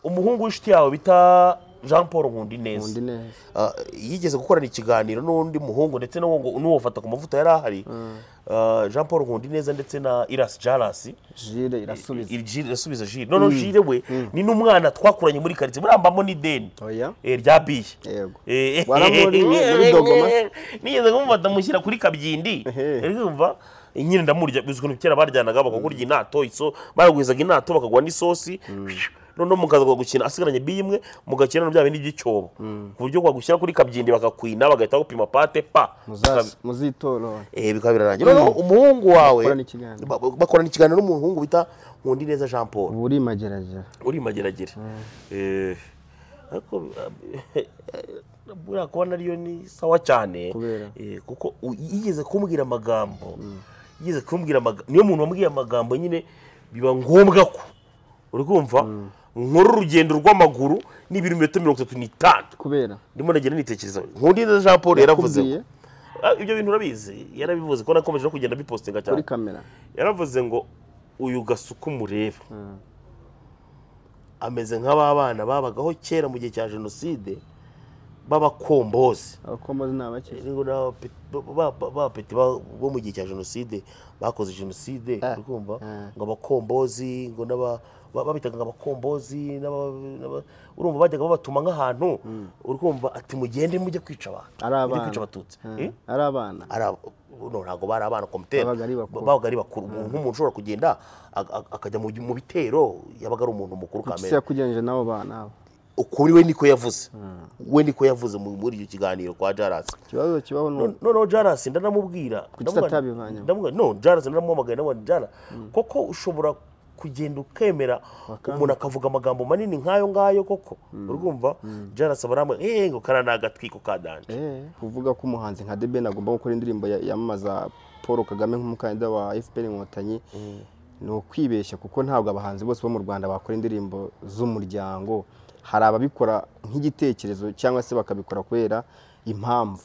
umuhungu w'inshuti yawe bita jean paul nkundineza undi neza Ah, yigeze gukorana ikiganiro n'undi muhungu ndetse n'uwo ngo n'uwo fata ku mavuta yari ahari Ah, jean paul nkundineza ndetse na irasi jarasi jire irasubiza Jire- irasubiza jire noneho jire we ni n'umwana twakuranye muri karitsiye murambamo n'ideni oya Eh, rya biye yego Eh, Waramuriwe muri Dogoma? nigeze kumufata mushyira kuri kabyindi Ehe. yari kumva nyine ndamurya bizwi ukuntu kera baryanaga bakakurya inato iso baraguhizaga inato bakagwa n'isosi noneho mukaza gukina asigaranye bi imwe mugakina na bya bindi by'icyobo ku buryo bagushyira kuri kabyindi bakakwina bagahita bagupima pate pa Muzazi- muzitorora Eh, bikaba birarangira noneho umuhungu wawe Bakorana ikiganiro. ba- ba- bakorana ikiganiro n'umuhungu bita nkundineza jean paul ubu uri mageragere uri mageragere Eh, ariko eh, buriya kuba nariyo ni sawa cyane Kubera? Eh, kuko u- yigeze kumbwira amagambo yigeze kumbwira amagambo niyo muntu wambwiye amagambo nyine biba ngombwa ko uri kumva nkora urugendo rw'amaguru ni ibirometero mirongo itatu n'itanu kubera ndimo nagenda nitekereza nkundinda jean paul yaravuze ngo- Yakubwiye Ah, ibyo bintu urabizi yarabivuze ko nakomeje no kugenda bipostinga cyane kuri kamera yaravuze ngo uyu gasuku mureba ameze nk'aba bana babagaho kera mu gihe cya jenoside b'abakombozi abakombozi ni abake Rero n'abapeti- ba- ba- bapeti ba- bo mu gihe cya jenoside bakoze jenoside Ah, urikumva ah. ngo abakombozi ngo n'aba ba- babitaga ngo abakombozi n'aba- n'aba- urumva bajyaga babatuma nk'ahantu urikumva ati mugende mujye kwica abantu ari mujye abana kwica abatutsi Ah, Eh? ari abana ari aba- uno ntabwo bari abana komiteri Babaga ari bakuru. babaga ari bakuru umuntu nk'umuntu ushobora kugenda ak- ak- akajya mu mu bitero yabaga ari umuntu mukuru isi kamere yakugenje n'abo bana abo ukuri we niko yavuze we niko yavuze mu- muri icyo kiganiro kwa jarasi ikibazo kibaho ni No- noneho jarasi ndanamubwira Kuki ndamuga- atabivanyeho? ndamuga- no jarasi ndanamuhamagaye ndamubona jara koko ushobora kugenda ukemera umuntu akavuga amagambo manini nk'ayo ngayo koko urumva jarasi baramwe eee ngo kara ni agatwiko ka danje Eh, kuvuga ko umuhanzi nka The Ben agomba gukora indirimbo ya- yamamaza paul kagame nk'umukandida wa fpr inkotanyi ni ukwibeshya kuko ntabwo abahanzi bose bo mu rwanda bakora indirimbo z'umuryango hari ababikora nk'igitekerezo cyangwa se bakabikora kubera impamvu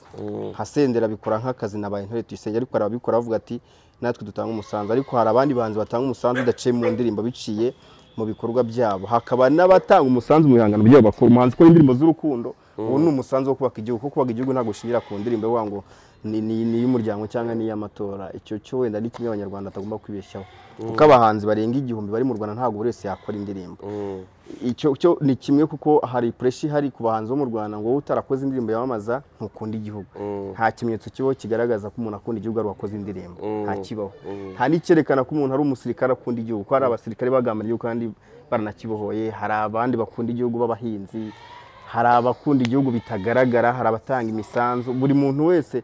nka sendera abikora nk'akazi nabaye intore tuyisenge ariko hari ababikora bavuga ati natwe dutanga umusanzu ariko hari abandi bahanzi batanga umusanzu udaciye mu ndirimbo biciye mu bikorwa byabo hakaba n'abatanga umusanzu mu bihangano byabo bakora umuhanzi ukora indirimbo z'urukundo ubu ni umusanzu wo kubaka igihugu kuko kubaka igihugu ntabwo ushingira ku ndirimbo ivuga ngo ni- ni ni iy'umuryango cyangwa ni iy'amatora icyo cyo wenda ni kimwe abanyarwanda batagomba kwibeshyaho kuko abahanzi barenga igihumbi bari mu rwanda ntabwo buri wese yakora indirimbo icyo cyo ni kimwe kuko hari pureshi ihari ku bahanzi bo mu rwanda ngo wowe utarakoze indirimbo yamamaza ntukunda igihugu nta kimenyetso kibaho kigaragaza ko umuntu akunda igihugu ari uwakoze indirimbo nta kibaho nta n'icyerekana ko umuntu ari umusirikare akunda igihugu ko hari abasirikare bagambana igihugu kandi baranakibohoye hari abandi bakunda igihugu b'abahinzi hari abakunda igihugu bitagaragara hari abatanga imisanzu buri muntu wese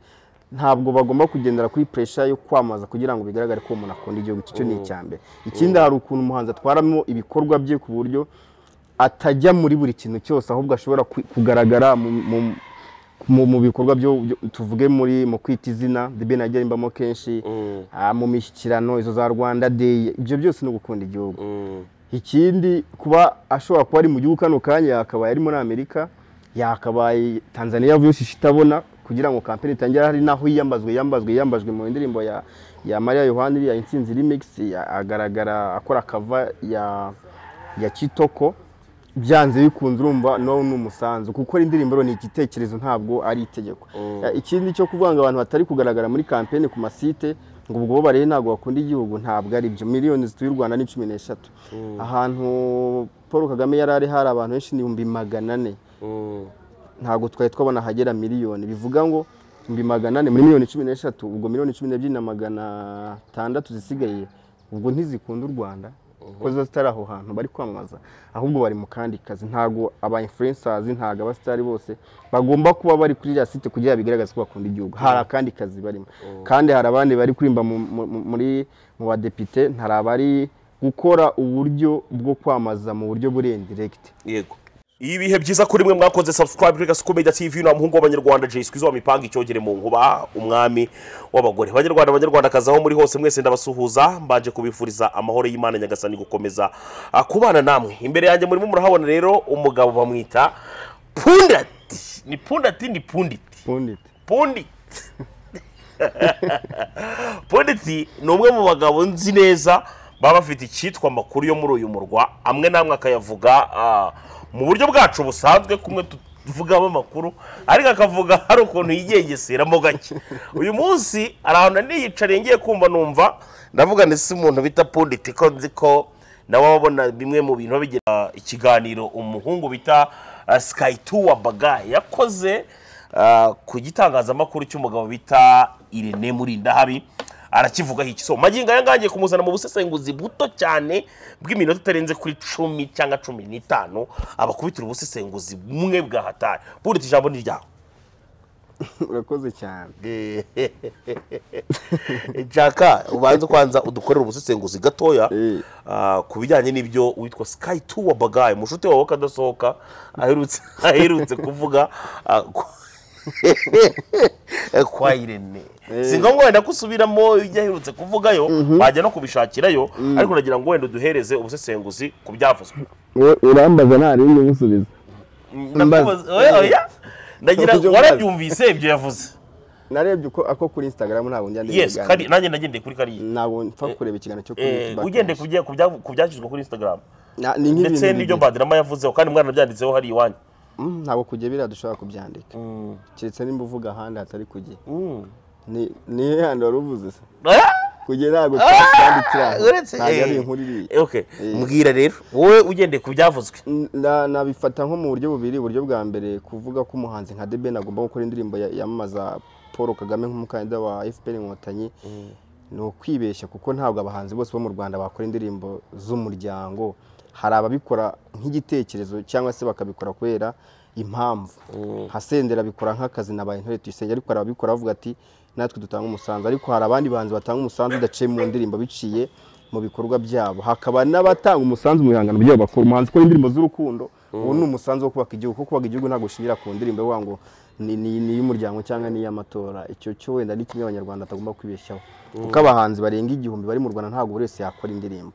ntabwo bagomba kugendera kuri puresha yo kwamamaza kugira ngo bigaragare ko uwo muntu akunda igihugu icyo cyo ni icya mbere ikindi hari ukuntu umuhanzi atwaramo ibikorwa bye ku buryo atajya muri buri kintu cyose ahubwo ashobora ku- kugaragara mu- mu- mu mu bikorwa byo byo- tuvuge muri mu kwita izina The Ben ajya arimbamo kenshi ah, mu mishyikirano izo za rwanda day ibyo byose ni ugukunda igihugu ikindi kuba ashobora kuba ari mu gihugu kano kanya yakabaye ari muri amerika yakabaye tanzania yavuye ushisha itabona kugira ngo kampeni itangire hari naho yiyambazwe yambazwe yambajwe mu ndirimbo ya ya maria yohani iriya insinzi remix ya- agaragara akora kava ya ya kitoko byanze bikunze urumva nawe ni umusanzu gukora indirimbo rero ni igitekerezo ntabwo ari itegeko Ya, ikindi cyo kuvuga ngo abantu batari kugaragara muri kampeni ku masite ngo ubwo bo barebe ntabwo bakunda igihugu ntabwo ari byo miliyoni zituye u rwanda ni cumi n'eshatu ahantu paul kagame yari ari hari abantu benshi ni ibihumbi magana ane ntabwo twari twabona ahagera miliyoni bivuga ngo ibihumbi magana ane muri miliyoni cumi n'eshatu ubwo miliyoni cumi n'ebyiri na magana atandatu zisigaye ubwo ntizikunda u rwanda kuko ziba zitari aho hantu bari kwamamaza ahubwo bari mu kandi kazi ntabwo aba influencers ntabwo abasitari bose bagomba kuba bari kuri iriya site kugira ngo bigaragaze ko bakunda igihugu hari akandi kazi barimo kandi hari abandi bari kurimba mu- mu- mu- muri mu badepite hari abari gukora uburyo bwo kwamamaza mu buryo buri indiregiti yego ibihe byiza kuri mwe mwakoze subscribe kuri gasuku media tv ni umuhungu w'abanyarwanda jay skwizo mipanga icyogere mu nkuba umwami w'abagore banyarwanda banyarwandakazi aho muri hose mwese ndabasuhuza mbanje kubifuriza amahoro y'imana nyagasani gukomeza ah, kubana namwe imbere yanjye murimo murahabona rero umugabo bamwita pundati ni pundati ni punditi pundite punditi punditi ni umwe mu bagabo nzi neza baba bafite icyitwa amakuru yo muri uyu murwa amwe n'amwe akayavuga ah, mu buryo bwacu busanzwe kumwe tuvugamo amakuru ariko akavuga hari ukuntu yigengeseramo gake uyu munsi hari ahantu niyicariye ngiye kumva numva ndavuga ndetse umuntu bita punditi ko nzi ko nawe abona bimwe mu bintu bigira ikiganiro umuhungu bita sikayituwa baga yakoze ah, ku gitangazamakuru cy'umugabo bita irene murindahabi arakivugaho iki so magingo aya ngaya ngiye kumuzana mu busesenguzi buto cyane bw'iminota itarenze kuri cumi cyangwa cumi n'itanu abakubitira ubusesenguzi bumwe bwa hatari burita ijambo ni ryawe urakoze cyane nshaka ubanza kwanza udukorera ubusesenguzi gatoya Eh. ah, ku bijyanye n'ibyo witwa sky two wabagaye umushuti wawe kadasohoka aherutse aherutse kuvuga ah, ku- kwa irene si ngombwa wenda ko usubiramo ibyo aherutse kuvugayo wajya no kubishakirayo ariko nagira ngo wenda uduhereze ubusesenguzi ku byavuzwe urambaza nta rindi musubiza Mbaza. Ndakubaza- oya, oya. nagira ngo Ujye warabyumvise ibyo yavuze narebye uko ako kuri instagram ntabwo njya ndeba yes ibiganiro kari nanjye nagendeye kuri kariya ntabwo mpfa kureba ikiganiro cyo kuri Eh, YouTube ugendeye ku bya- ku bya- ku byashyizwe kuri instagram Na- ni nk'ibintu ndetse n'ibyo bibiri. badirama yavuzeho kandi umwana byanditseho hari iwanyu Mm, ntabwo kujya biriya dushobora kubyandika keretse nimba uvuga ahandi hatari kujya ni ni handi wari uvuze se kujya ntabwo twandikira aho. uretse ntabwo ari eh, inkuru iriya eh, okay mbwira rero wowe ugendeye ku byavuzwe Na- nabifata nko mu buryo bubiri uburyo bwa mbere kuvuga ko umuhanzi nka The Ben agomba gukora indirimbo ya- yamamaza paul kagame nk'umukandida wa fpr inkotanyi ni ukwibeshya kuko ntabwo abahanzi bose bo mu rwanda bakora indirimbo z'umuryango hari ababikora nk'igitekerezo cyangwa se bakabikora kubera impamvu nka sendera abikora nk'akazi nabaye intore tuyisenge ariko hari ababikora bavuga ati natwe dutanga umusanzu ariko hari abandi bahanzi batanga umusanzu udaciye mu ndirimbo biciye mu bikorwa byabo hakaba n'abatanga umusanzu mu bihangano byabo bakora umuhanzi ukora indirimbo z'urukundo ubu ni umusanzu wo kubaka igihugu kuko kubaka igihugu ntabwo ushingira ku ndirimbo ivuga ngo ni ni- ni iy'umuryango cyangwa ni iy'amatora icyo cyo wenda ni kimwe abanyarwanda batagomba kwibeshyaho kuko abahanzi barenga igihumbi bari mu rwanda ntabwo buri wese yakora indirimbo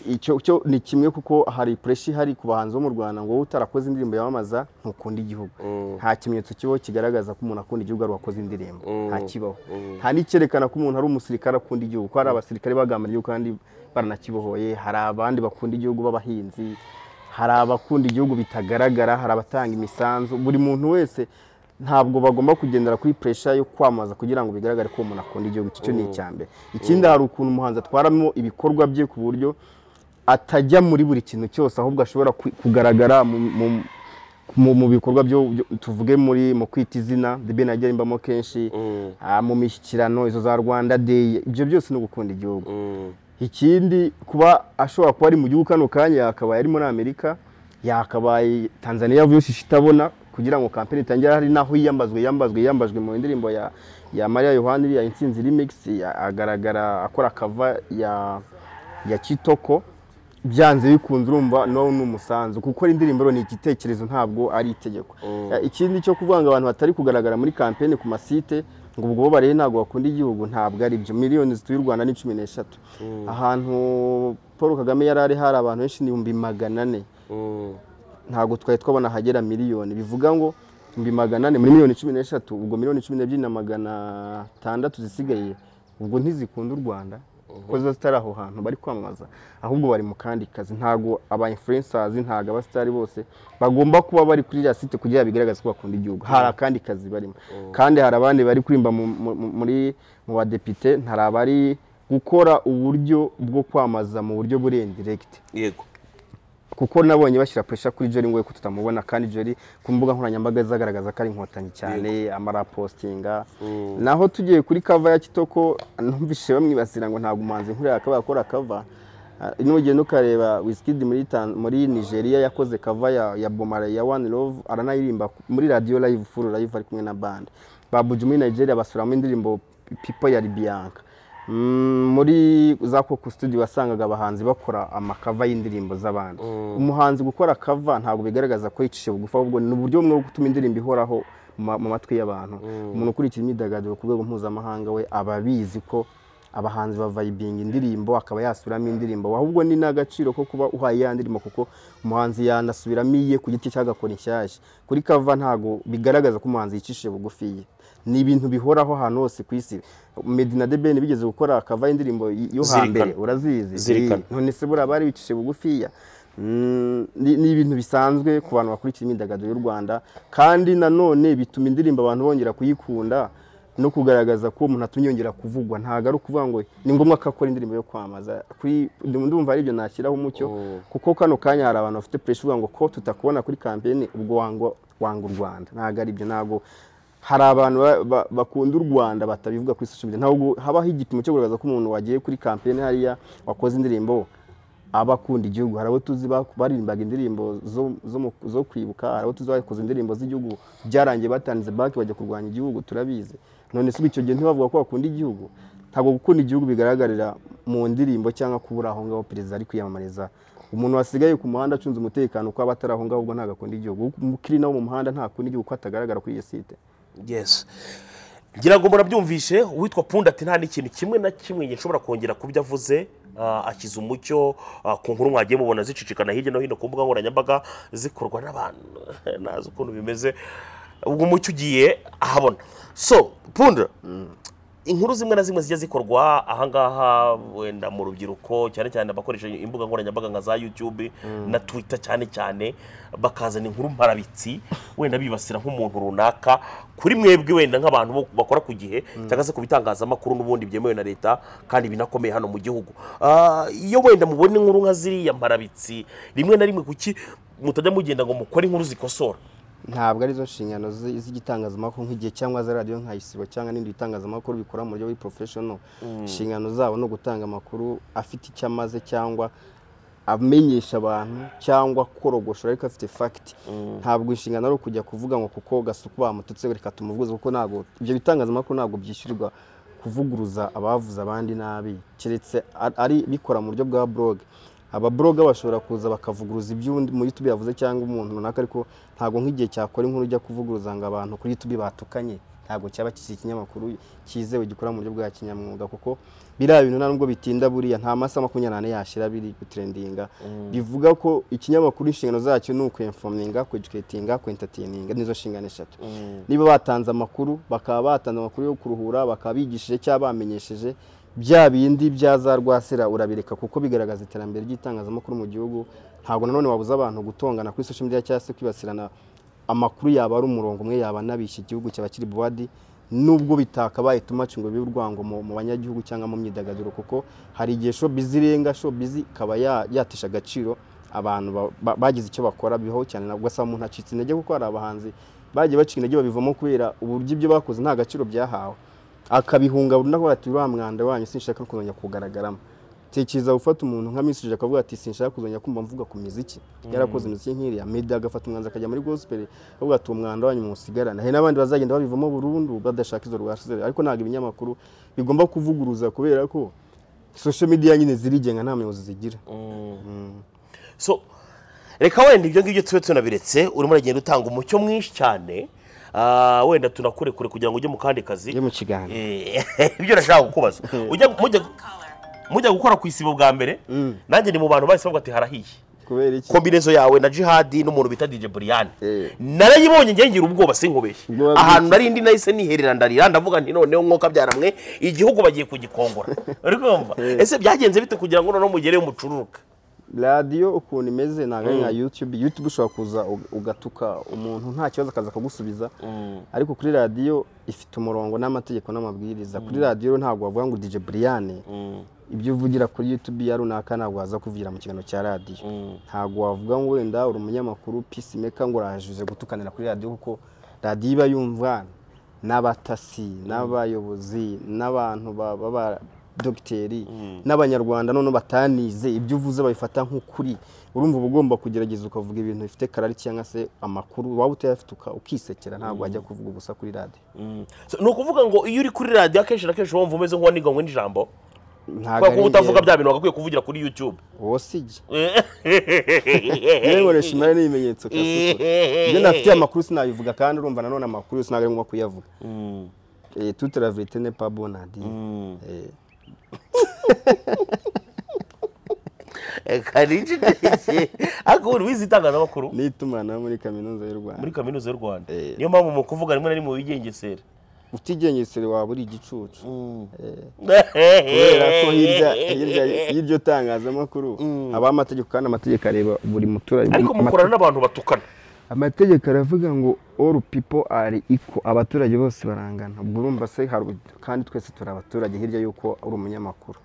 icyo cyo ni kimwe kuko hari pureshi ihari ku bahanzi bo mu rwanda ngo wowe utarakoze indirimbo yamamaza ntukunda igihugu nta kimenyetso kibaho kigaragaza ko umuntu akunda igihugu ari uwakoze indirimbo nta kibaho nta n'icyerekana ko umuntu ari umusirikare akunda igihugu ko hari abasirikare bagambana igihugu kandi baranakibohoye hari abandi bakunda igihugu b'abahinzi hari abakunda igihugu bitagaragara hari abatanga imisanzu buri muntu wese ntabwo bagomba kugendera kuri puresha yo kwamamaza kugira ngo bigaragare ko uwo muntu akunda igihugu icyo ni icya mbere ikindi hari ukuntu umuhanzi atwaramo ibikorwa bye ku buryo atajya muri buri kintu cyose ahubwo ashobora ku- kugaragara mu- mu- mu mu bikorwa byo byo- tuvuge muri mu kwita izina The Ben ajya arimbamo kenshi ah, mu mishyikirano izo za rwanda day ibyo byose ni ugukunda igihugu ikindi kuba ashobora kuba ari mu gihugu kano kanya yakabaye ari muri amerika yakabaye tanzania yavuye ushisha itabona kugira ngo kampani itangire hari naho yiyambazwe yambazwe yambajwe mu ndirimbo ya ya maria yohani iriya insinzi remix ya- agaragara akora kava ya ya kitoko byanze bikunze urumva nawe ni umusanzu kuko indirimbo rero ni igitekerezo ntabwo ari itegeko Eh, ikindi cyo kuvuga ngo abantu batari kugaragara muri kampeni ku masite ngo ubwo bo barebe ntabwo bakunda igihugu ntabwo ari byo miliyoni zituye u rwanda ni cumi n'eshatu ahantu paul kagame yari ari hari abantu benshi ni ibihumbi magana ane ntabwo twari twabona ahagera miliyoni bivuga ngo ibihumbi magana ane muri miliyoni cumi n'eshatu ubwo miliyoni cumi n'ebyiri na magana atandatu zisigaye ubwo ntizikunda u rwanda kuko ziba zitari aho hantu bari kwamamaza ahubwo bari mu kandi kazi ntabwo aba influencers ntabwo abasitari bose bagomba kuba bari kuri iriya site kugira ngo bigaragaze ko bakunda igihugu hari akandi kazi barimo kandi hari abandi bari kurimba mu- mu- mu- muri mu badepite hari abari gukora uburyo bwo kwamamaza mu buryo buri indiregiti yego kuko nabonye bashyira puresha kuri Jerry ngo we ko tutamubona kandi Jerry ku mbuga nkoranyambaga zagaragaza ko ari inkotanyi cyane amarapositinga naho tugiye kuri kava ya kitoko numvise bamwibasira ngo ntabwo umuhanzi nkuriya akaba yakora kava Ah, nugenda ukareba Wizkid muri Tan- muri Nigeria yakoze kava ya ya Bomare ya One Love aranayirimba ku- muri radio live full live ari kumwe na band Babuji muri Nigeria basuramo indirimbo People ya Libianka Mm, muri za koko studio wasangaga abahanzi bakora amakava y'indirimbo z'abandi umuhanzi gukora kava ntabwo bigaragaza ko yicishije bugufi ahubwo ni uburyo bumwe bwo gutuma indirimbo ihoraho mu ma- mu matwi y'abantu umuntu ukurikiye imyidagaduro ku rwego mpuzamahanga we aba abizi ko abahanzi bavayibinga indirimbo akaba yasubiramo indirimbo ahubwo ni n'agaciro ko kuba uhaye ya ndirimbo kuko umuhanzi yanasubiramo iye ku giti cy'agakora inshyashya kuri kava ntago bigaragaza ko umuhanzi yicishije bugufi ye ni ibintu bihoraho ahantu hose ku isi medina de bene bigeze gukora kava indirimbo yo hambere Zirikana. urazizi Zirikana. Eh, none se buriya bari bicishije bugufiya Mm, ni ni ibintu bisanzwe ku bantu bakurikira imyidagaduro y'u rwanda kandi nanone bituma indirimbo abantu bongera kuyikunda no kugaragaza ko umuntu atumye yongera kuvugwa ntabwo ari ukuvuga ngo ni ngombwa ko akora indirimbo yo kwamamaza kuri ndum- ndumva ari ibyo nashyiraho umucyo kuko kano kanya hari abantu bafite pressure uvuga ngo ko tutakubona kuri kampeni ubwo wanga wanga u rwanda ntabwo ari ibyo ntabwo hari abantu ba- ba- bakunda u Rwanda batabivuga kuri social media ntabwo habaho igipimo cyo kugaragaza ko umuntu wagiye kuri kampeni hariya wakoze indirimbo aba akunda igihugu hari abo tuzi ba- baririmbaga indirimbo zo, zo, mu- zo kwibuka hari abo tuzi bakoze indirimbo z'igihugu byarangiye batanze baki bajya kurwanya igihugu turabizi none se ubu icyo gihe ntibavuga ko bakunda igihugu ntabwo gukunda igihugu bigaragarira mu ndirimbo cyangwa kubura aho ngaho perezida ari kwiyamamariza umuntu wasigaye ku muhanda acunze umutekano uko aba atari aho ngaho ubwo ntabwo akunda igihugu umukiri nawe mu muhanda ntakunda igihugu uko atagaragara kuri iyo site yes ngira ngo murabyumvishe uwitwa punda ati nta n'ikintu kimwe na kimwe gishobora kongera ku byo avuze ah, akiza umucyo ah, ku nkuru mwagiye mubona zicicikana hirya no hino ku mbuga nkoranyambaga zikorwa n'abantu ntazi ukuntu bimeze ubwo umucyo ugiye ahabona so punda inkuru zimwe na zimwe zijya zikorwa ahangaha wenda mu rubyiruko cyane cyane abakoresha imbuga nkoranyambaga nka za yutube na twita cyane cyane bakazana inkuru mparabitsi wenda bibasira nk'umuntu runaka kuri mwebwe wenda nk'abantu bo- bakora ku gihe cyangwa se ku bitangazamakuru n'ubundi byemewe na leta kandi binakomeye hano mu gihugu Ah, iyo wenda mubona inkuru nka ziriya mparabitsi rimwe na rimwe kuki mutajya mugenda ngo mukore inkuru zikosora ntabwo arizo nshingano zi- z'igitangazamakuru nk'igihe cyangwa za radiyo nka isibo cyangwa n'ibindi bitangazamakuru bikora mu buryo buri porofeshono inshingano zabo ni ugutanga amakuru afite icyo amaze cyangwa amenyesha abantu cyangwa korogoshora ariko afite fagiti ntabwo inshingano ari ukujya kuvuga ngo kuko gasuku bamututse reka tumuvuze kuko ntabwo ibyo bitangazamakuru ntabwo byishyurwa kuvuguruza abavuze abandi nabi keretse ar- ari bikora mu buryo bwa blog ababloga bashobora kuza bakavuguruza iby'undi muri YouTube yavuze cyangwa umuntu runaka ariko ntabwo nk'igihe cyakora inkuru ujya kuvuguruza ngo abantu kuri YouTube batukanye ntabwo cyaba kikiri ikinyamakuru cyizewe gikora mu buryo bwa kinyamwuga kuko biriya bintu nta nubwo bitinda buriya nta masaha makumyabiri n'ane yashira biri gutrendinga bivuga ko ikinyamakuru inshingano zacyo ni ukwemfominga kweduketinga kwentatininga nizo nshingano eshatu niba batanze amakuru bakaba batanze amakuru yo kuruhura bakaba bigishije cyangwa bamenyesheje bya bindi bya za rwasira urabireka kuko bigaragaza iterambere ry'itangazamakuru mu gihugu ntabwo nanone wabuza abantu gutongana kuri social media cyangwa se kwibasirana amakuru yaba ari umurongo umwe yaba anabishya igihugu cyaba kiri buwadi nubwo bitakabaye tumaci ngo bibe urwango mu mu banyagihugu cyangwa mu myidagaduro kuko hari igihe showbiz irenga showbiz ikaba ya- yatesha agaciro abantu ba- ba- bagize icyo bakora biho cyane nabwo asaba umuntu acitse intege kuko hari abahanzi bagiye bacika intege babivamo kubera uburyo ibyo bakoze nta gaciro byahawe akabihunga burundu akavuga ati uriya mwanda wanyu sinshaka no kuzongera kuwugaragaramo tekereza gufata umuntu nka Miss Jacques akavuga ati sinshaka kuzongera kumva mvuga ku miziki yarakoze imiziki nk'iriya Meddy agafata umwanzuro akajya muri gospel akavuga ati umwanda wanyu musigarana hari n'abandi bazagenda babivamo burundu badashaka izo rwasizere ariko ntabwo ibinyamakuru bigomba kuvuguruza kubera ko social media nyine zirigenga nta muyobozi zigira so reka wenda ibyo ngibyo tube tunabiretse urimo uragenda utanga umucyo mwinshi cyane Ah, wenda tunakurekure kugira ngo ujye mu kandi kazi yo mu kiganiro Eh, ibyo nashaka kukubaza ujya mujya mujya gukora ku isibo bwa mbere nanjye ni mu bantu bahise bavuga ati harahiye kubera iki kombinezo yawe na jihadi n'umuntu bita dj buriyani Eh. narayibonye njye ngira ubwoba sinkubeshye Ubwoba bw'iki? ahantu nari ndi nahise niherera ndarira ndavuga nti noneho mwuka byaramwe igihugu bagiye kugikongora uri kumva ese byagenze bite kugira ngo noneho mugereyo mucururuka radiyo ukuntu imeze ntabwo ari nka yutube yutube ushobora kuza u- ugatuka umuntu nta kibazo akaza akagusubiza ariko kuri radiyo ifite umurongo n'amategeko n'amabwiriza kuri radiyo rero ntabwo wavuga ngo dj buriyane ibyo uvugira kuri yutube ya runaka ntabwo waza kuvugira mu kiganiro cya radiyo ntabwo wavuga ngo wenda uri umunyamakuru pisi meka ngo urahajije gutukanira kuri radiyo kuko radiyo iba yumva n'abatasi n'abayobozi n'abantu ba- baba dogiteri n'abanyarwanda noneho batanize ibyo uvuze babifata nk'ukuri urumva uba ugomba kugerageza ukavuga ibintu bifite karari cyangwa se amakuru waba utayafite uka- ukisekera ntabwo wajya kuvuga ubusa kuri radiyo So, ni ukuvuga ngo iyo uri kuri radiyo akenshi na kenshi wumva umeze nk'uwaniganywe n'ijambo ntabwo kubera ko utavuga bya bintu wagakwiye kuvugira kuri yutube wosige yewe reshimara n'ibimenyetso kasuku ibyo nafitiye amakuru sinabivuga kandi urumva nanone amakuru yose ntabwo ari ngombwa kuyavuga Eh, toute la vérité n'est pas bonne à dire. Eh, karije ndetse ariko ubu wize itangazamakuru n'itumanaho muri kaminuza y'u rwanda muri kaminuza y'u rwanda Eh. niyo mpamvu mu kuvuga rimwe na rimwe wigengesera utigengesere waba uri igicucu kubera kubera ko hirya hirya y'iryo tangazamakuru habaho amategeko kandi amategeko areba buri muturage ariko mukorana n'abantu batukana amategeko aravuga ngo all people are equal abaturage bose barangana ubwo urumva se hari kandi twese turi abaturage hirya y'uko uri umunyamakuru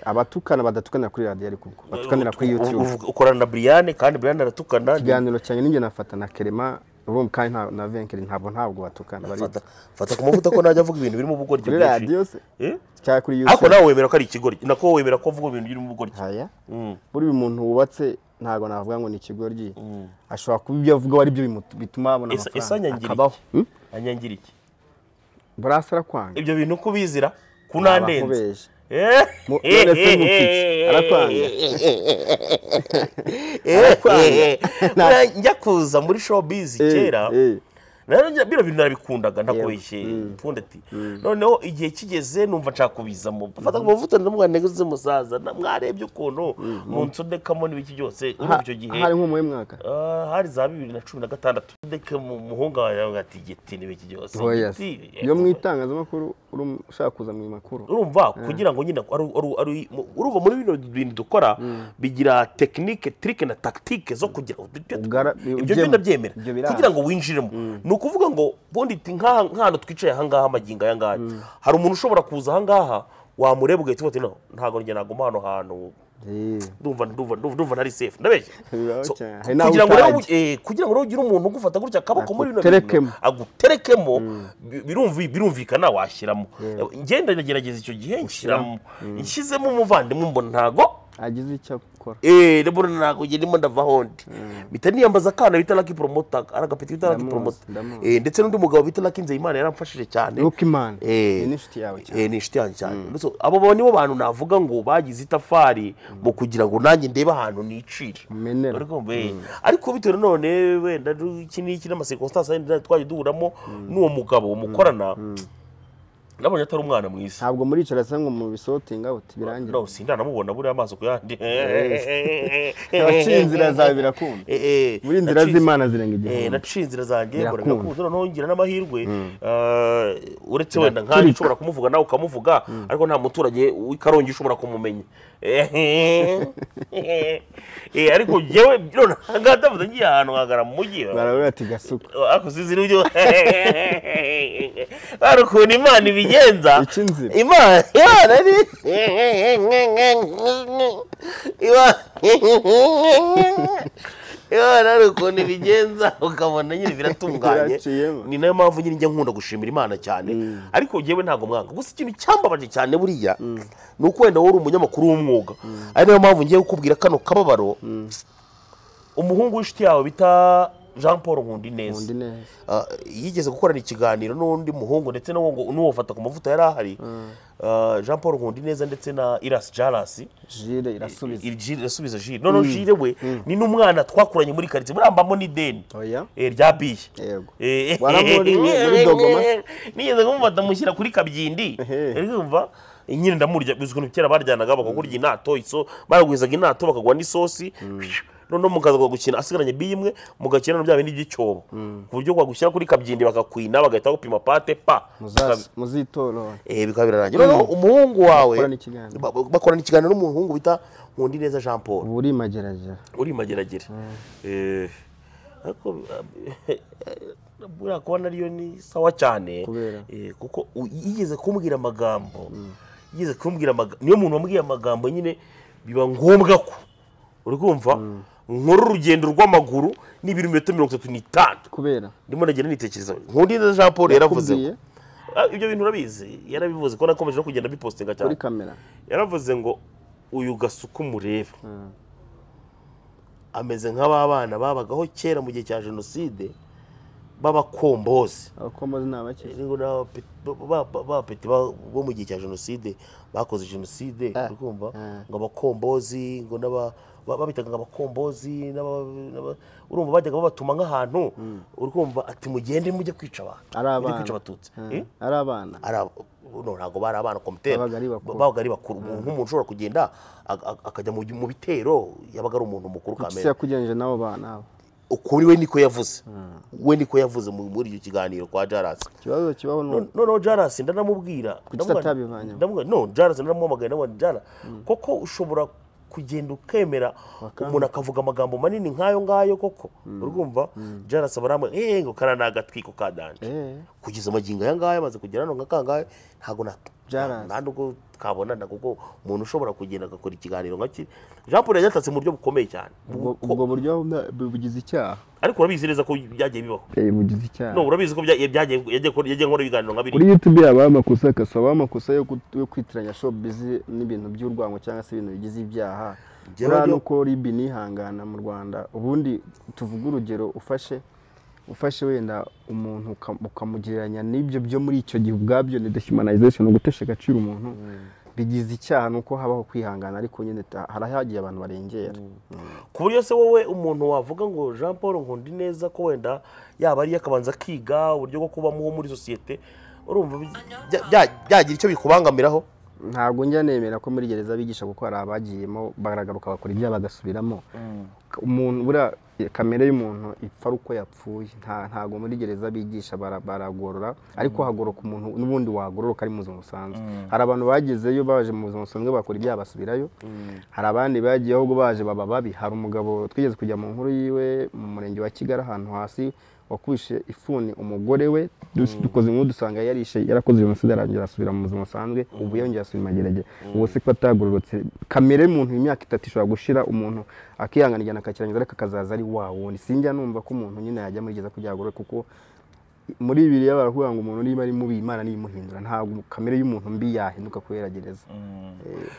abatukana badatukanira kuri radiyo ariko ubwo batukanira kuri yutube Uvuga- ukorana na Brian kandi Brian aratukana ikiganiro cyanjye ninjye nafata na kerema urumva kandi nta- na venkeri ntabwo ntabwo batukana bari fata fata ku mavuta ko najya avuga ibintu birimo ubugoryi kuri bwinshi radiyo se Eh? cyangwa kuri ariko yutube nawe wemera ko ari ikigoryi nako wemera ko avuga ibintu birimo ubugoryi haya Mm. buriya umuntu wubatse ntabwo navuga ngo ni ikigoryi ashobora kuba ibyo avuga ari byo bimu- bituma abona Ese- ese amafaranga anyangirike? akabaho Hmm? anyangira iki burasa arakwanga ibyo bintu uko ubizira ku Naba nandenze nkubeje. Eh? Mu- none se nkupice? Arakwanga? Arakwanga? Buriya njya kuza muri showbiz Eh, kera eh. Nari njya- bino bintu nabikundaga ntakoyishe Mm. mfunda ati noneho igihe kigeze numva nshaka kubizamo mfata ku mavuta ndamwana nguze musaza na- mwarebye ukuntu mu nsodekamo n'ibiki byose urumva Ha- icyo gihe hari nko mu mwaka ah, hari za bibiri na cumi na gatandatu ndeke mu muhungu wawe yavuga ati giti n'ibiki byose Oya se. giti, iyo mu eh, itangazamakuru uri mu- ushaka kuza mu makuru urumva kugira ngo nyine ari- ari- ari- mu- urumva muri bino bintu dukora bigira tekinike tirike na tagitike zo kugira ngo tujye- Ugara- ibyo ugema. byo ndabyemera Ibyo biraza. kugira ngo winjiremo ni ukuvuga ngo ubundi iti nk'aha- nk'ahantu twicaye ahangaha amagingo ayangaya hari umuntu ushobora kuza ahangaha wamureba ugahita uba uti "No, ntabwo njye naguma hano hantu Eh, ndumva ndumva ndumva ndumva ntari safe ndabeshya Bibaho So, cyane. Hari n'aho kugira ngo rero utajya. eh, kugira ngo rero ugire umuntu ugufata gutya akaboko muri bino Aguterekemo. bintu aguterekemo bi- birumvi birumvikana washyiramo ngenda ndagerageza icyo gihe nshyiramo nshyizemo umuvandimwe mbona ntago agize icyo akora eh ndabona ntago njye ndimo ndava hondi mpita niyambaza akana bita Lucky Promoter ari agapeti bita Lucky Ndamuzi, Promoter ndamuzi. eh ndetse n'undi mugabo bita Lucky Nzeyimana yaramfashije cyane nuko imana Eh. ni n'inshuti yawe cyane Eh, ni inshuti yanjye cyane So, abo bo nibo bantu navuga ngo bagize itafari mu kugira ngo nanjye ndebe ahantu nicira Umenera. Uri kumva, eh. ariko bitewe none wenda du- iki n'iki n'amasekonsitansi yenda twagiye duhuramo n'uwo mugabo mukorana nabonye atari umwana mwiza ntabwo muricara se ngo mu bisotinga uti birangire no sindanamubona buriya amaso ku yandi abaciye inzira zawe birakunda Eh, eh, muri inzira naciye- z'imana zirenga Eh, igihumbi naciye inzira zanjye mbona Birakunda. birakunze noneho ngira n'amahirwe eh, uretse wenda nkanjye Biraturika. ushobora kumuvuga nawe ukamuvuga ariko nta muturage w'i Karongi ushobora kumumenya Eh, eh, ariko njyewe none aha ngaha ndavuze ngiye ahantu nkagara mu mujyi barabura ati gasuka ariko sinzi n'ibyo ari ukuntu imana ibigenza Ica inzira. imana imana ni Imana- imana ari ukuntu ibigenza ukabona nyine biratunganye Biraciyemo. ni nayo mpamvu nyine njya nkunda gushimira imana cyane ariko njyewe ntabwo mwanga gusa ikintu cyambabaje cyane buriya ni uko wenda wowe uri umunyamakuru w'umwuga ari nayo mpamvu ngiye kukubwira kano kababaro umuhungu w'inshuti yawe bita jean paul nkundi neza undi neza Ah, yigeze gukorana ikiganiro n'undi muhungu ndetse n'uwo ngo- n'uwo fata ku mavuta yari ahari Ah, jean paul nkundi neza ndetse na irasi jarasi jire irasubiza irasubiza jire noneho jire we ni n'umwana twakuranye muri karitsiye murambamo n'ideni oya Eh, rya biye yego Eh, Waramuriye muri Dogoma se? nigeze kumufata mushyira kuri kabyindi Ehe. arikumva nyine ndamurya bizwi ko kera baryanaga bakakurya inato iso baragwizaga inato bakagwa n'isosi noneho mukaza gukina asigaranye bi imwe mugakina no bya bindi by'icyobo ku buryo bagushyira kuri kabyindi bakakwina bagahita bagupima pate pa Muzazi- muzitorora Eh, bikaba birarangira noneho umuhungu wawe Bakorana ikiganiro. ba- ba- bakorana ikiganiro n'umuhungu bita nkundi neza jean paul ubu uri mageragere uri mageragere Eh, ariko eh, buriya kuba nariyo ni sawa cyane Kubera? Eh, kuko u- yigeze kumbwira amagambo yigeze kumbwira amagambo niyo muntu wambwiye amagambo nyine biba ngombwa ko uri kumva nkora urugendo rw'amaguru ni ibirometero mirongo itatu n'itanu kubera ndimo nagenda nitekereza nkundi neza jean paul yaravuze ngo- Yakubwiye Ah, ibyo bintu urabizi yarabivuze ko nakomeje no kugenda bipostinga cyane kuri kamera yaravuze ngo uyu gasuku mureba ameze nk'aba bana babagaho kera mu gihe cya jenoside b'abakombozi abakombozi ni abake Ni ngo ni abapeti- ba- ba- b'abapeti ba- bo mu gihe cya jenoside bakoze jenoside Ah, urikumva ah. ngo abakombozi ngo n'aba ba- babitaga abakombozi n'aba- n'aba- urumva bajyaga babatuma nk'ahantu urumva ati mugende mujye kwica abantu Ari mujye abana. kwica abatutsi Eh, Eh? ari abana ari aba- no, ntabwo bari abana komiteri Babaga ari bakuru. babaga ari bakuru Umuntu- nk'umuntu ushobora kugenda ak- ak- akajya mu mu bitero yabaga ari umuntu mukuru isi kamere yakugereranyije n'abo bana abo. ukuri we niko yavuze we niko yavuze mu- muri icyo kiganiro kwa jarasi ikibazo kibaho ni uko noneho jarasi ndanamubwira Kuki ndamubwira- utabivanyemo? ndamubwira- no jarasi ndanamuhamagaye ndamubwira jara koko ushobora kugenda ukemera umuntu akavuga amagambo manini nk'ayo ngayo koko urwumva jarasi aba aramubwira eee ngo kariya ni agatwiko ka danje eh kugeza amagingo aya ngaya amaze kugera hano nka kangahe ntabwo na Jarasi. nta nubwo twabonana kuko umuntu ushobora kugenda agakora ikiganiro nka kiri jean paul yagitatse mu buryo bukomeye cyane ubwo Ko- ubwo buryo na- bu- bugize icyaha ariko urabizi neza ko byagiye bibaho Eh, bugize icyaha no urabizi ko bya- byagiye yagiye akora- yagiye akora ibiganiro nka biriya kuri youtube habaho amakosa hakasabaho amakosa yo gut- yo kwitiranya showbiz n'ibintu by'urwango cyangwa se ibintu bigize ibyaha Njyewe buriya ni ryo- uko ribi nihangana mu rwanda ubundi tuvuge urugero ufashe ufashe wenda umuntu uka- ukamugereranya n'ibyo byo muri icyo gihe ubwabyo ni dehumanization ni ugutesha agaciro umuntu bigize icyaha ni uko habaho kwihangana ariko nyine ta- harahagiye abantu barengera ku buryo se wowe umuntu wavuga ngo jean paul nkundi neza ko wenda yaba ariyo akabanza akiga uburyo bwo kubamo muri sosiyete urumva bi- bya- bya- byagira icyo bikubangamiraho ntabwo njya nemera ko muri gereza bigisha kuko hari abagiyemo baragaruka bakora ibyaha bagasubiramo umuntu buriya kamere y'umuntu ipfa ari uko yapfuye nta ntabwo muri gereza bigisha bara- baragorora ariko hagoroka umuntu n'ubundi wagororoka ari mu buzima busanzwe hari abantu bagezeyo baje mu buzima busanzwe bakora ibyaha basubirayo hari abandi bagiye ahubwo baje baba babi hari umugabo twigeze kujya mu nkuru yiwe mu murenge wa kigali ahantu hasi wakubishe ifuni umugore we dus- dukoze inkuru dusanga yarishe yarakoze jenoside arangije asubira mu buzima busanzwe ubu yongera asubira mu magerage ubu se ko atagororotse kamere y'umuntu imyaka itatu ishobora gushira umuntu akihangana igihano akakirangiza ariko akazaza ari wa wundi sinjya numva ko umuntu nyine yajya muri gereza kugira ngo agorore kuko muri bibiriya baravuga ngo umuntu niba ari mubi imana niyimuhindura ntabwo kamere y'umuntu mbi yahinduka kubera gereza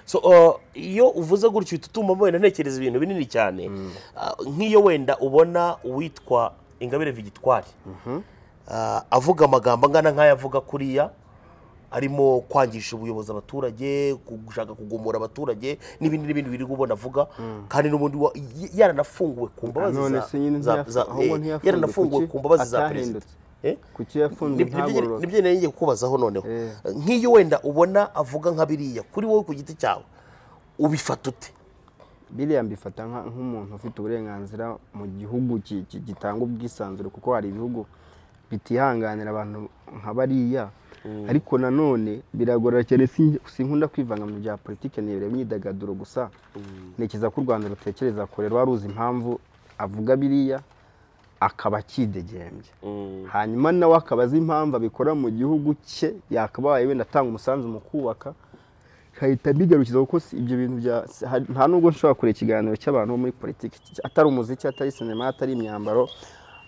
so uh, iyo uvuze gutyo uhita utuma wenda ntekereza ibintu binini cyane Uh, nk'iyo wenda ubona uwitwa ingabire vigitwari Uh, avuga amagambo angana nk'ayo avuga kuriya arimo kwangisha ubuyobozi abaturage gushaka kugumura abaturage n'ibindi n'ibindi biri ubona avuga kandi n'ubundi wa- y- yaranafunguwe ku mbabazi none za- se nyine za- ntiyafu- za- ahubwo eh, ntiyafunguwe, yaranafunguwe kuki ku mbabazi za perezida atahindutse? Eh? kuki yafunzwe Nibyo- nibyo ntagororoke nibyo nari ngiye kukubazaho noneho Eh. nk'iyo wenda ubona avuga nka biriya kuri wowe ku giti cyawe ubifata ute biriya mbifata nka- nk'umuntu ufite uburenganzira mu gihugu ki- ki- gitanga ubwisanzure kuko hari ibihugu bitihanganira abantu nka bariya ariko nanone biragorora cyane sin- sinkunda kwivanga mu bya politiki nibereye imyidagaduro gusa ntekereza ko u rwanda rutekereza kure rwaruzi impamvu avuga biriya akaba akidegembye hanyuma nawe akaba azi impamvu abikora mu gihugu cye yakabaye wenda atanga umusanzu mu kubaka nkahita mbigarukiza kuko si- ibyo bintu bya si- hari- nta nubwo nshobora kureba ikiganiro cy'abantu bo muri politiki ki- atari umuziki atari sinema atari imyambaro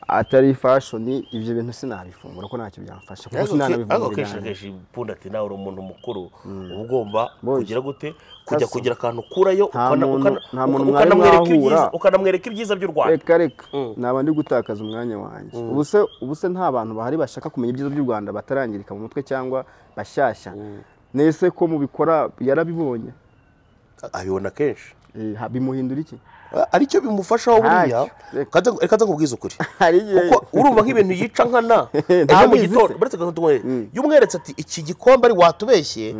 atari fashoni ibyo bintu sinabifungura ko ntacyo byamfasha kuko sinanabivungura ariko kenshi na ibiganiro. kenshi punda ati nawe uri umuntu mukuru uba ugomba Boys. kugira gute kujya Kaso. kugira akantu ukurayo Nta ukana- muntu- ukana- nta muntu uka- mwari ukanamwereka mwahura. ibyiza- ukanamwereka ibyiza by'u rwanda reka reka naba ndi gutakaza umwanya wanjye ubu se ubu se nta bantu bahari bashaka kumenya ibyiza by'u rwanda batarangirika mu mutwe cyangwa bashyashya nese ko mubikora yarabibonye abibona kenshi Eh, ha- bimuhindura iki aricyo bimufashaho buriya Ntacyo. Kata- reka nkubwize ukuri hari igihe kuko urumva nk'ibintu yica nkana ejo mu Ndabizi gitondo se. baretse gato yumweretse ati iki gikombe ari watubeshye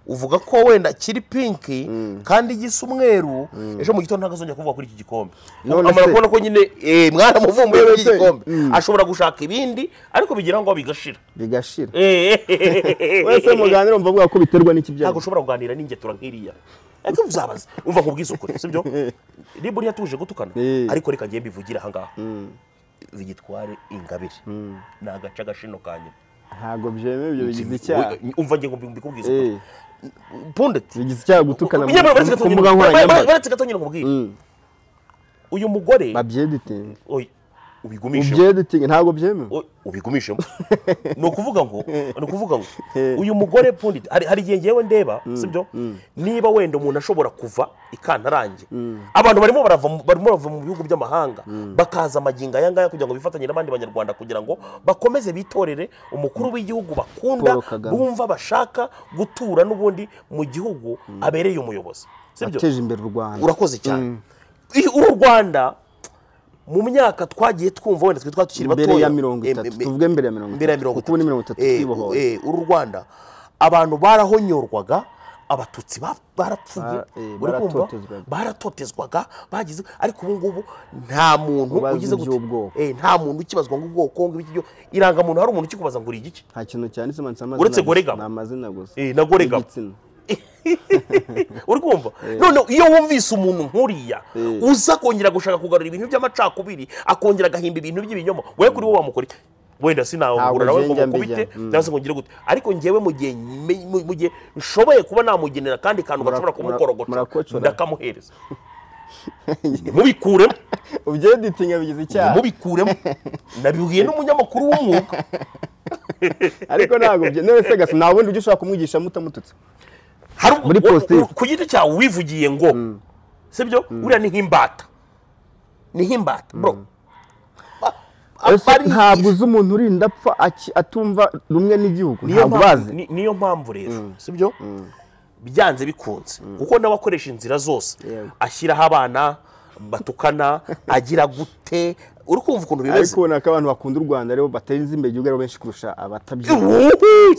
uvuga ko wenda kiri pinki kandi gisa umweru ejo mu gitondo ntabwo azongera kuvuga kuri iki gikombe None amara se- kubona ko nyine eh, mwaramuvumbuye None muri iki se- gikombe ashobora gushaka ibindi ariko bigira ngo bigashira bigashira Eh, wese muganira umva avuga ko biterwa n'iki ntabwo byago ushobora kuganira n'ingetura nk'iriya ariko uzabaza umva nkubwize ukuri sibyo niba uriya tuje gutukana Eh. ariko reka ngiye mbivugire ahangaha zigitware ingabire ni agace agashino ka nyuma ntabwo byemewe ibyo bigize icyaha umva ngiye mbikubwize Eh, pundeti bigize icyaha gutukana mu- ku mbuga nkoranyambaga baretse gato nyine nkubwire uyu mugore babyeditinga oy, ubigumishe ubyeditinga ntabwo byemewe oy, ubigumishemo ni ukuvuga ngo ni ukuvuga ngo uyu mugore pundeti hari hari igihe ngewe ndeba sibyo niba wenda umuntu ashobora kuva ikantarange abantu barimo barava mu- barimo barava mu bihugu by'amahanga bakaza amagingo aya ngaya kugira ngo bifatanye n'abandi banyarwanda kugira ngo bakomeze bitorere umukuru w'igihugu bakunda Paul Kagame. bumva bashaka gutura n'ubundi mu gihugu abereye umuyobozi sibyo ateje imbere u rwanda urakoze cyane i- uru rwanda mu myaka twagiye twumva wenda twe tukiri batoya mbere ya mirongo Em- itatu em- tuvuge mbere ya mirongo mbere ya itatu mirongo kuko ubu ni mirongo itatu Eh, twibohoye eh, uru rwanda abantu barahonyorwaga abatutsi ba- barapfuye Ba- eh, uri kumva? baratotezwaga. baratotezwaga bagize ariko ubu ngubu nta muntu Ubazwa ugize gute iby'ubwoko. Eh, nta muntu ukibazwa ngo ubwoko ngo iki ngiki. irangamuntu hari umuntu ukikubaza ngo uri igice nta kintu cyanditse manitse amazina Uretse gusa, gorega. ni amazina gusa Eh, na gorega. n'igitsina uri kumva none iyo wumvise umuntu nkuriya Eh. uza kongera gushaka kugarura ibintu by'amacakubiri akongera agahimba ibintu by'ibinyoma wowe kuri wowe wamukora iki wenda sinahura Ntabwo nawe ngo njye njya mukubite mbijya. Mm. cyangwa se ngo ngire gute ariko ngewe mu gihe nyime- mu- mu gihe nshoboye kuba namugenera kandi kantu Mura- gashobora mura- kumukorogoca murakocora. ndakamuhereza ntimubikuremo ubyeditinga bigize icyaha ntimubikuremo nabibwiye n'umunyamakuru w'umwuga ariko ntabwo byemewe se gasa nta bundi buryo ushobora kumwigishamo utamututse hari ubwo- Muri wowe- positive. ku giti cyawe wivugiye ngo sibyo uriya ni nk'imbata ni nk'imbata bro Ba- Ese abarigisha. ntabwo uzi umuntu urinda apfa aki- atumva rumwe n'igihugu niyo ntabwo mpamvu- bazi ni- niyo mpamvu rero sibyo byanze bikunze kuko nawe akoresha inzira zose Yego. ashyiraho abana batukana agira gute uri kumva ukuntu ariko bimeze ubona ko abantu bakunda u rwanda rero batarinze imbere igihugu ari bo benshi kurusha abatabyina Ubu,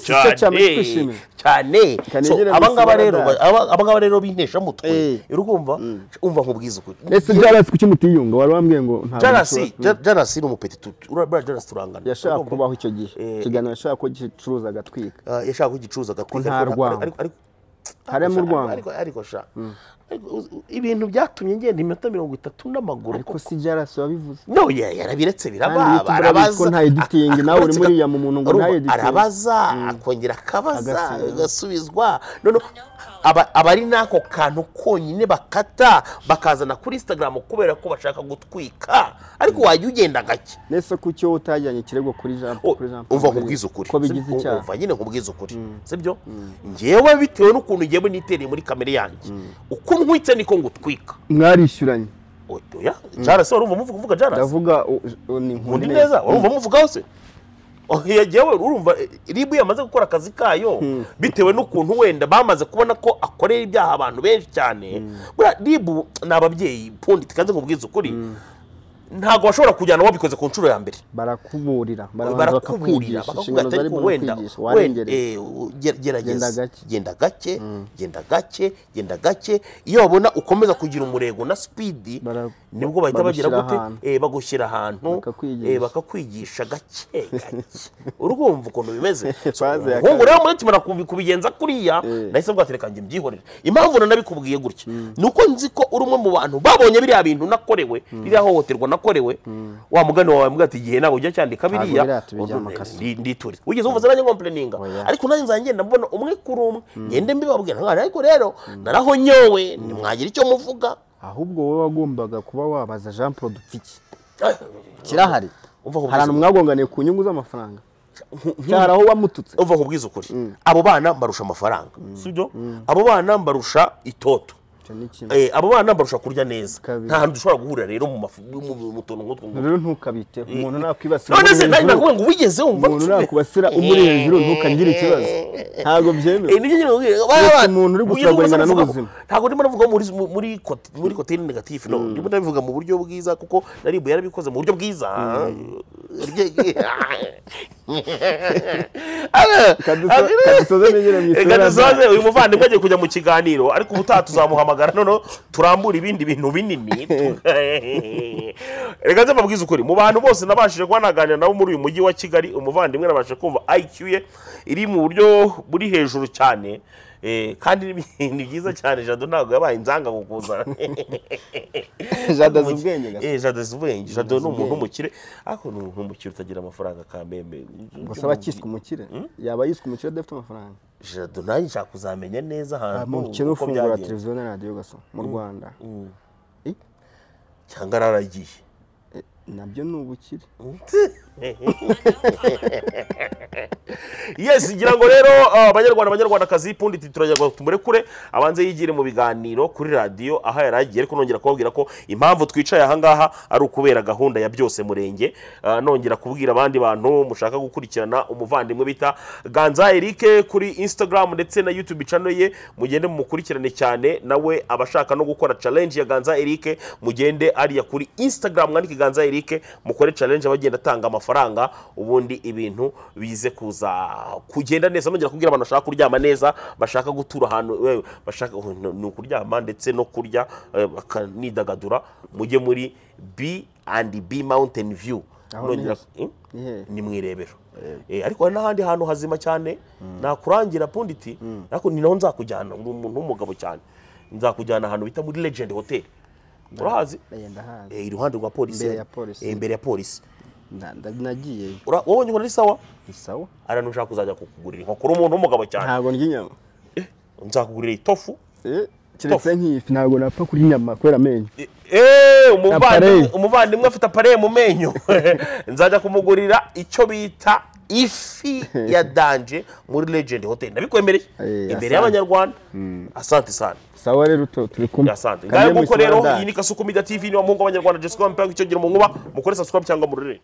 cyo cyane cyane twishime. cyane So, Kanegera abangaba Miss rero Rwanda. aba- abangaba rero binteshamutwe Eh. uri kumva umva nkubwiza ukuri ese jarasi kuki mutiyunga wari wambwiye ngo ntabwo jarasi nshobora- jarasi ni umupetitu urabona jarasi turangana yashaka Urumva? kubaho icyo gihe Eh. ikiganiro yashaka ko gicuruza agatwika Ah, yashaka ko igicuruza agatwika nta ariko- rwango. ariko- ariko- harimo u ariko- rwanda ariko ariko sha Ariko uzi- ibintu byatumye ngenda iminota mirongo itatu n'amaguru ariko si jarasi wabivuze no ya- yarabiretse Kandi iyo birababa tugura arabaza bitwo nta editing, ak- nawe uri akabatsi muri ka- iya mu muntu ngo Urumva, nta editing. arabaza akongera akabaza Agasubiza. agasubizwa noneho aba- abari n'ako kantu konyine bakata bakazana kuri instagram kubera ko bashaka gutwika ariko wajya ugenda gake nese kuki wowe utajyanye ikirego kuri jean O- kuri Jean Paul umva Kagame? nkubwiza ukuri ko bigize Si- icyaha umva nyine nkubwiza ukuri sibyo ngewe bitewe n'ukuntu ngewe nitereye muri kamere yanjye uko nkwitse niko ngutwika mwarishyuranye oya jarasi warumva muvuga uvuga jarasi ndavuga u- u- ni undi neza warumva muvugaho se oya ngewe urumva eh, ribu yamaze gukora akazi kayo bitewe n'ukuntu wenda bamaze kubona ko akorera ibyaha abantu benshi cyane buriya ribu ni ababyeyi pundi tukanze nkubwiza ukuri ntabwo bashobora kujyana wabikoze ku nshuro ya mbere barakuburira barabanza barakuburira bakakwigisha bakakubwira inshingano ati zari ariko mu wenda kwigisha wenda warengereye eh, u- ge- gerageza Genda gake. genda gake genda gake genda gake iyo babona ukomeza kugira umurego na speed Bara- nibwo bahita bagira bagushyira gute ahantu. Eh, bagushyira ahantu Bakakwigisha. eh, bakakwigisha gake gake urumva ukuntu bimeze So, Twaze ya umuhungu rero muri kimara kubi- kubigenza kuriya Eh. nahise mbwatire kanjye mbyihorere impamvu nanabikubwiye gutya ni uko nzi ko uri umwe mu bantu babonye biriya bintu nakorewe ririya hohoterwa nakorewe wa mugani wawe wambwira ati igihe ntabwo ujya cyandika Ntabwo biriya biriya tubijyamo akaso. ndi- ndituriza wigeze wumva zanjye ngompleninga Oya. ariko nanjye nzajya ngenda mbona umwe kuri umwe ngende mbibabwira nkana ariko rero narahonyowe ntimwagira icyo muvuga ahubwo wowe wagombaga kuba wabaza jean paul dupfiki Eh, kirahari Umva hari nkubwiza- ahantu mwagonganiye ku nyungu z'amafaranga cyari aho wamututse umva nkubwiza ukuri abo bana mbarusha amafaranga sibyo abo bana mbarusha itoto Icyo ni kimwe. Eh, abo bana mbarusha kurya neza Kabiri. nta hantu dushobora guhurira rero mu mafu- mu- mu- mu tuntu nk'utwo rero ntukabiteho umuntu nakwibasira none umuri se nawe hejuru, nakuvuga ngo wigeze wumva umuntu nakwibasira umuri hejuru ntukagire ikibazo ntabwo byemewe Eh, nibyo nyine nakubwira. Ba- ba- umuntu uri wigeze wumva gucuragurana navuga- n'ubuzima. ntabwo ndimo navuga muri muri kot- muri koteri negatifu no ndimo nabivuga mu buryo bwiza kuko naribu yarabikoze mu buryo bwiza Ah, Kaduso- ah, kadusoze nigire mu isura kadusoze uyu muvandimwe agiye kujya mu kiganiro ariko ubutaha tuzamuhamagara noneho turambura ibindi bintu binini reka nze mbabwize ukuri mu bantu bose nabashije kuba naganira nabo muri uyu mujyi wa kigali umuvandimwe nabashije kumva IQ ye iri mu buryo buri hejuru cyane Eh, kandi ni- ni byiza cyane jado ntabwo yabaye inzanga kukuza jada azi ubwenge gasa Eh, jado azi ubwenge jado ni umuntu w'umukire ariko ni umuntu w'umukire utagira amafaranga kamembe gusa aba akiswe umukire yaba yiswe umukire adafite amafaranga jado nanjye nshaka kuzamenya neza ahantu umukire uko ufungura byagenze. televiziyo na radiyo gasa mu rwanda cyangwa araragiye nabyo ni ubukire yes ngira ngo rero ah, abanyarwanda abanyarwandakazi pundi turajya tumurekure abanze yigire mu biganiro kuri radiyo aho yari agiye ariko nongera kubabwira ko impamvu twicaye ahangaha ari ukubera gahunda ya byose murenge Ah, nongera kubwira abandi bantu mushaka gukurikirana umuvandimwe bita ganza erike kuri instagram ndetse na youtube channel ye mugende mumukurikirane cyane nawe abashaka no gukora challenge ya ganza erike mugende ariya kuri instagram mwandike ganza erike mukore challenge abagenda atanga amafaranga ubundi ibintu bize kuza kugenda neza nongera kubwira abantu bashaka kuryama neza bashaka gutura ahantu eh, bashaka oh, no- ni ukuryama ndetse no kurya eh, bakanidagadura mujye muri b and b mountain view Aho Nongera- ni- Hmm? ni hehe ni mu irebero Eh, ariko hari n'ahandi hantu hazima cyane nakurangira punditi ariko ni naho nzakujyana uri umuntu w'umugabo cyane nzakujyana ahantu bita muri legend hotel urahazi ndagenda hanze Eh, iruhande rwa polisi Imbere ya polisi. Eh, imbere ya polisi Na- nda- nagiyeyo Ura- wabonye ukuntu ari sawa ni sawa hari n'ushaka kuzajya kukugurira inkoko uri umuntu w'umugabo cyane ntabwo ndya inyama nzakugurira itofu Eh, keretse nk'ifi ntabwo napfa kurya inyama kubera amenyo Eh, eh, Apareye. umuvandimwe umuvandimwe afite apareye mu menyo nzajya kumugurira icyo bita ifi ya danje muri legend hotel nabikwemereye Eh, imbere asante. y'abanyarwanda asante sana sawa rero to turi kumwe asante Kajya ngayo mu nguko rero Islandari. iyi ni kasuku media tv niba muhungu abanyarwanda jessica mpamvu icyo gira mu nkuba mukore subscribe cyangwa mururire